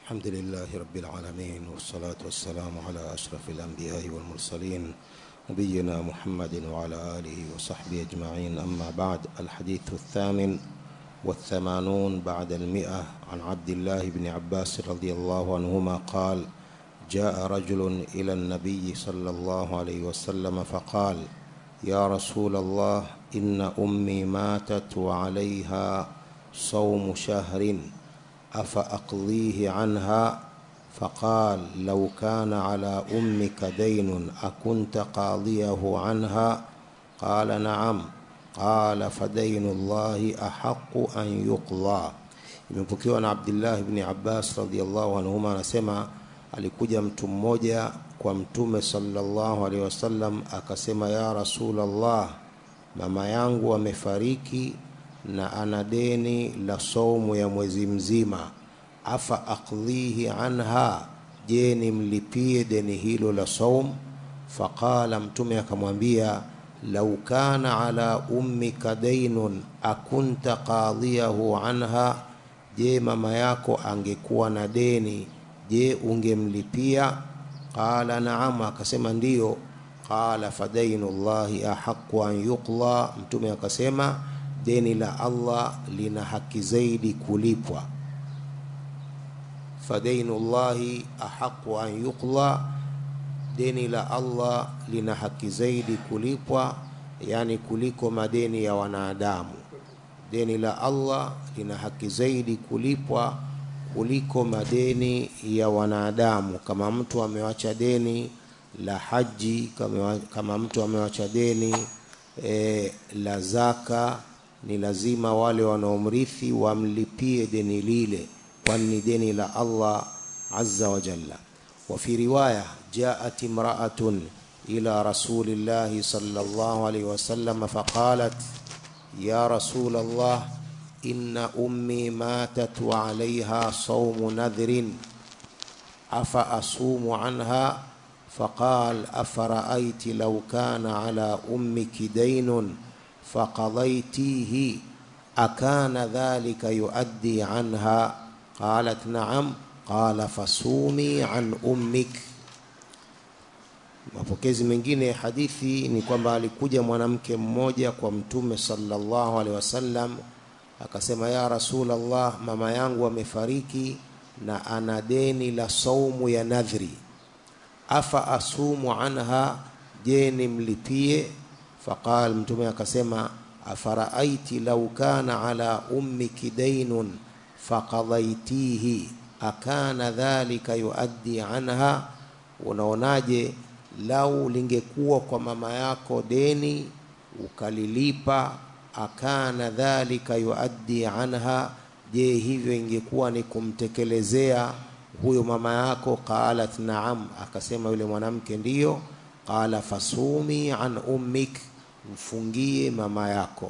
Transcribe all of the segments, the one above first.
الحمد لله رب العالمين والصلاة والسلام على أشرف الأنبياء والمرسلين نبينا محمد وعلى آله وصحبه أجمعين أما بعد الحديث الثامن والثمانون بعد المئة عن عبد الله بن عباس رضي الله عنهما قال جاء رجل إلى النبي صلى الله عليه وسلم فقال يا رسول الله إن أمي ماتت وعليها صوم شهر أفأقضيه عنها فقال لو كان على أمك دين أكنت قاضيه عنها قال نعم قال فدين الله أحق أن يقضى imepokewa na Abdullah ibn Abbas radhiallahu anhuma anasema alikuja mtu mmoja kwa mtume sallallahu alaihi wasallam akasema ya Rasulullah mama yangu amefariki na ana deni la saumu ya mwezi mzima afa aqdhihi anha je nimlipie deni hilo la saum faqala mtume akamwambia lau kana ala ummika dainun akunta qadhiyahu anha je mama yako angekuwa na deni je ungemlipia qala naam akasema ndiyo qala fadainu llahi ahaqu an yuqla mtume akasema deni la Allah lina haki zaidi kulipwa fadainu llahi ahaqu an yuqla deni la Allah lina haki zaidi kulipwa yani kuliko madeni ya wanadamu deni la Allah lina haki zaidi kulipwa kuliko madeni ya wanadamu kama mtu amewacha deni la haji kama, kama mtu amewacha deni e, la zaka ni lazima wale wanaomrithi wamlipie deni lile kwani ni deni la Allah azza wa jalla wa fi riwaya jaat imra'atun ila rasulillahi sallallahu alayhi wasallam faqalat ya rasul Allah inna ummi matat wa alayha sawmu nadhrin afa asumu anha فقال أفرأيت لو كان على أمك دين فقضيتيه أكان ذلك يؤدي عنها قالت نعم قال فصومي عن أمك mapokezi mengine ya hadithi ni kwamba alikuja mwanamke mmoja kwa mtume sallallahu alaihi wasallam akasema ya rasulallah mama yangu amefariki na ana deni la saumu ya nadhri afa asumu anha je nimlipie faqal mtume akasema afaraaiti lau kana ala ummiki dainun faqadaitihi akana dhalika yuaddi anha unaonaje lau lingekuwa kwa mama yako deni ukalilipa akana dhalika yuaddi anha je hivyo ingekuwa ni kumtekelezea huyo mama yako qalat naam akasema yule mwanamke ndiyo qala fasumi an ummik mfungie mama yako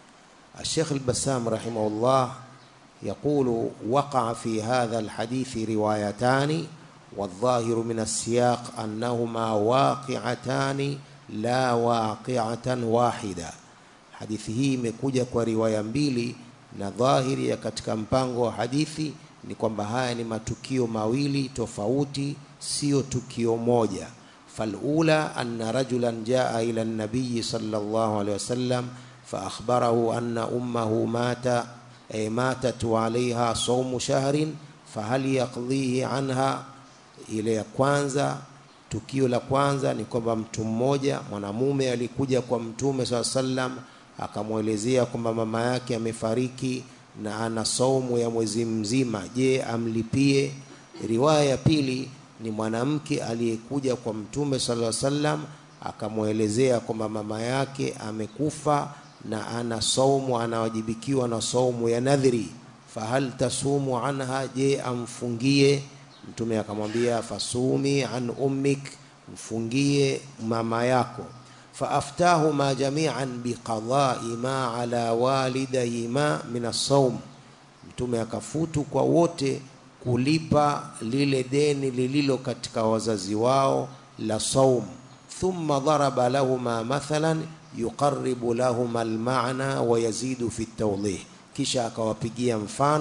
الشيخ البسام رحمه الله يقول وقع في هذا الحديث روايتان والظاهر من السياق أنهما واقعتان لا واقعة واحدة hadithi hii imekuja kwa riwaya mbili na dhahiri ya katika mpango wa hadithi ni kwamba haya ni matukio mawili tofauti sio tukio moja falula anna rajulan jaa ila nabiyi sallallahu alaihi wasallam فأخبره أن أمه مات أي ماتت وعليها صوم شهر فهل يقضيه عنها ile ya kwanza tukio la kwanza ni kwamba mtu mmoja mwanamume alikuja kwa mtume saa sallam akamwelezea kwamba mama yake amefariki na ana saumu ya mwezi mzima je amlipie riwaya ya pili ni mwanamke aliyekuja kwa mtume sala sallam akamwelezea kwamba mama yake amekufa na ana saumu anawajibikiwa na saumu ya nadhiri fahal tasumu anha je amfungie mtume akamwambia fasumi an ummik mfungie mama yako faaftahuma jamian biqadai ma ala walidayhima min assaum mtume akafutu kwa wote kulipa lile deni lililo katika wazazi wao la saum thumma dharaba lahuma mathalan yuqaribu lahuma almaana wa yazidu fi tawdih kisha akawapigia mfano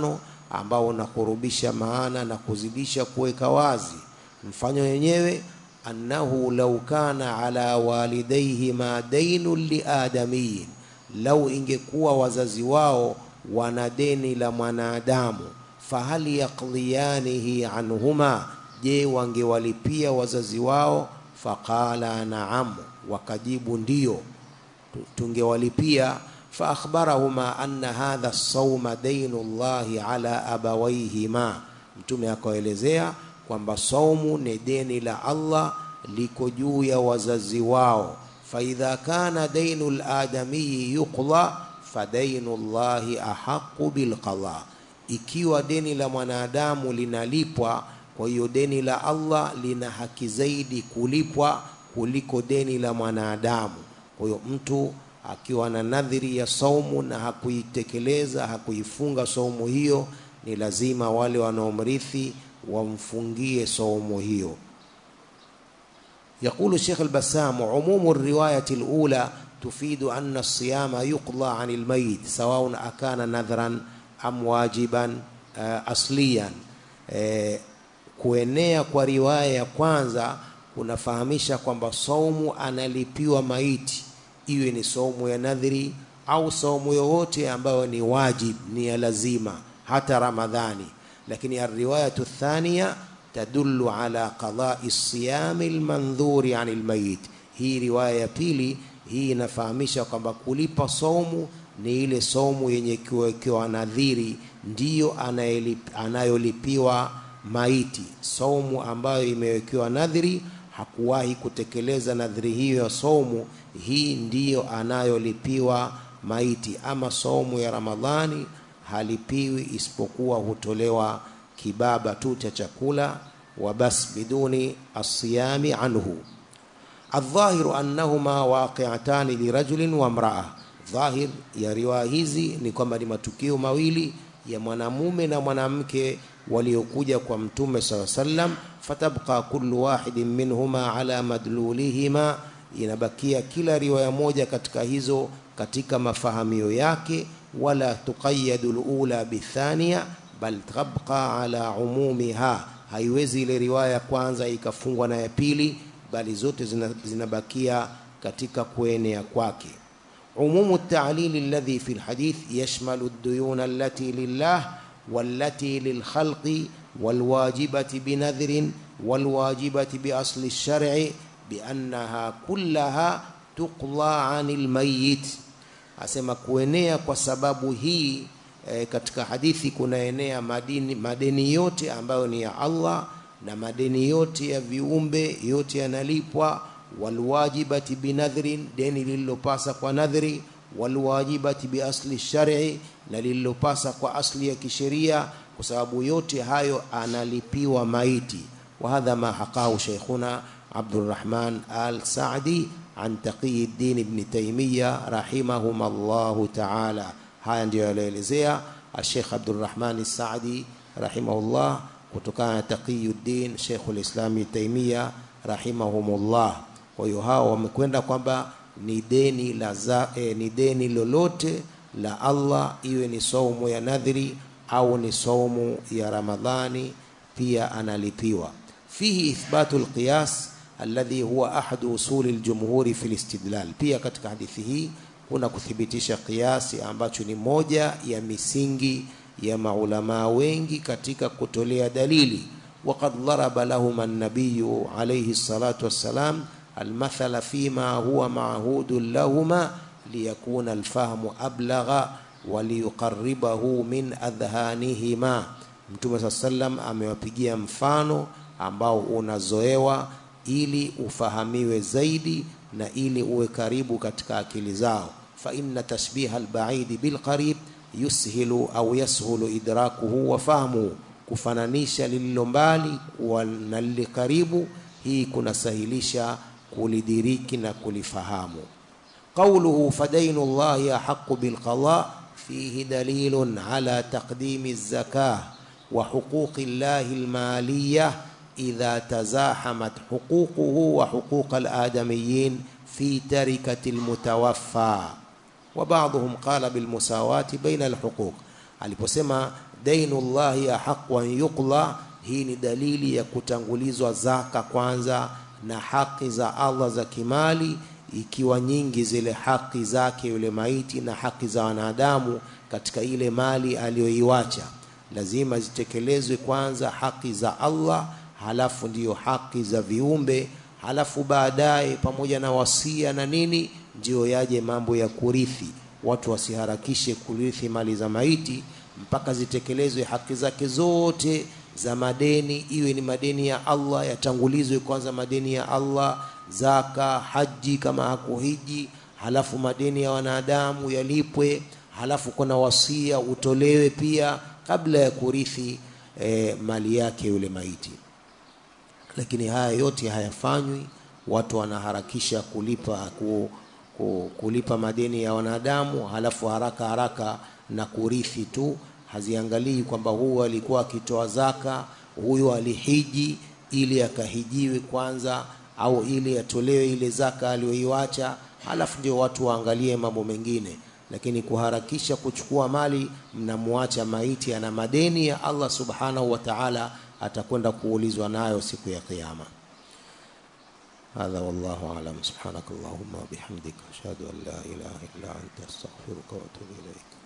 ambao unakurubisha maana na kuzidisha kuweka wazi mfano wenyewe annahu law kana ala walidayhi ma dainun liadamiyin lau ingekuwa wazazi wao wana deni la mwanadamu fahal yaqdiyanihi anhuma je wangewalipia wazazi wao faqala naam wakajibu ndio tungewalipia faakhbarahuma anna hadha sauma dainu llahi ala abawaihima mtume akaelezea kwamba saumu ni deni la allah liko juu ya wazazi wao faidha kana dainu ladamiyi yuqda fadainu llahi ahaqu bilqada ikiwa deni la mwanadamu linalipwa kwa hiyo deni la allah lina haki zaidi kulipwa kuliko deni la mwanadamu kwa hiyo mtu akiwa na nadhiri ya saumu na hakuitekeleza hakuifunga saumu hiyo ni lazima wale wanaomrithi wamfungie saumu hiyo يقول الشيخ البسام عموم الرواية الأولى تفيد أن الصيام يقضى عن الميت سواء أكان نذرا أم واجبا أصليا kuenea kwa riwaya ya kwanza kunafahamisha kwamba saumu analipiwa maiti iwe ni saumu ya nadhiri au saumu yoyote ambayo ni wajib ni ya lazima hata ramadhani lakini alriwayatu thania tadullu ala qadai siyami lmandhuri ani lmayit hii riwaya ya pili hii inafahamisha kwamba kulipa saumu ni ile saumu yenye kuwekewa nadhiri ndiyo anayolipiwa maiti saumu ambayo imewekewa nadhiri hakuwahi kutekeleza nadhiri hiyo ya saumu hii ndiyo anayolipiwa maiti ama saumu ya ramadhani halipiwi isipokuwa hutolewa kibaba tu cha chakula wa bas biduni asiyami anhu الظاهر أنهما واقعتان لرجل وامرأة ظاهر ya riwaya hizi ni kwamba ni matukio mawili ya mwanamume na mwanamke waliokuja kwa mtume saa sallam fatabqa kullu wahidin minhuma ala madlulihima inabakia kila riwaya moja katika hizo katika mafahamio yake wala tuqayadu lula bithania bal tabqa ala umumiha haiwezi ile riwaya ya kwanza ikafungwa na ya pili bali zote zinabakia katika kuenea kwake عموم التعليل الذي في الحديث يشمل الديون التي لله والتي للخلق والواجبة بنذر والواجبة بأصل الشرع بأنها كلها تقضى عن الميت asema kuenea kwa sababu hii e, katika hadithi kunaenea madini, madeni yote ambayo ni ya Allah na madeni yote ya viumbe yote yanalipwa walwajibati binadhrin deni lililopasa kwa nadhri walwajibati biasli shari na lililopasa kwa asli ya kisheria kwa sababu yote hayo analipiwa maiti وهذا ما حقاه شيخنا عبد الرحمن آل سعدي عن تقي الدين ابن تيمية رحمهما الله تعالى haya ndio yalielezea Sheikh Abdurrahman Saadi rahimahullah kutokana na Taqiyuddin Sheikhul Islam Taimia rahimahumullah. Kwa hiyo hao wamekwenda kwamba ni deni la za, eh, ni deni lolote la Allah, iwe ni saumu ya nadhiri au ni saumu ya Ramadhani, pia analipiwa. Fihi ithbatu alqiyas alladhi huwa ahadu usuli aljumhuri fi alistidlal. Pia katika hadithi hii kuna kuthibitisha kiasi ambacho ni moja ya misingi ya maulamaa wengi katika kutolea dalili. Waqad daraba lahum an-nabiy alayhi salatu wassalam almathala fima huwa ma'hudun lahuma liyakuna alfahmu ablagha waliyuqarribahu min adhanihima. Mtume saa sallam amewapigia mfano ambao unazoewa ili ufahamiwe zaidi na ili uwe karibu katika akili zao. fa inna tashbiha albaidi bilqarib yushilu au yashulu idrakuhu wa fahmuhu, kufananisha lililo mbali na lile karibu, hii kunasahilisha kulidiriki na kulifahamu. Qauluhu fadainu llahi ahaqu bilqada fihi dalilun ala taqdimi zakah wa huquqi llahi almaliyah idha tazahamat huququhu wa huquq aladamiyin fi tarikati almutawaffa wa ba'dhum qala bilmusawati baina alhuquq, aliposema dainullahi ahaqu an yuqla. Hii ni dalili ya kutangulizwa zaka kwanza na haki za Allah za kimali, ikiwa nyingi zile haki zake yule maiti na haki za wanadamu katika ile mali aliyoiwacha, lazima zitekelezwe kwanza haki za Allah, halafu ndiyo haki za viumbe, halafu baadaye pamoja na wasia na nini, ndiyo yaje mambo ya kurithi. Watu wasiharakishe kurithi mali za maiti mpaka zitekelezwe haki zake zote za madeni, iwe ni madeni ya Allah yatangulizwe kwanza, madeni ya Allah, zaka, haji kama hakuhiji, halafu madeni ya wanadamu yalipwe, halafu kuna wasia utolewe pia kabla ya kurithi eh, mali yake yule maiti. Lakini haya yote hayafanywi, watu wanaharakisha kulipa ku, ku, kulipa madeni ya wanadamu, halafu haraka haraka na kurithi tu haziangalii kwamba huyu alikuwa akitoa zaka, huyu alihiji ili akahijiwe kwanza, au ili atolewe ile zaka aliyoiwacha, halafu ndio watu waangalie mambo mengine. Lakini kuharakisha kuchukua mali, mnamwacha maiti ana madeni ya Allah subhanahu wa ta'ala, atakwenda kuulizwa nayo siku ya Kiyama. Hadha wallahu a'lam. Subhanakallahumma wa bihamdika ashhadu an la ilaha illa anta astaghfiruka wa atubu ilaik.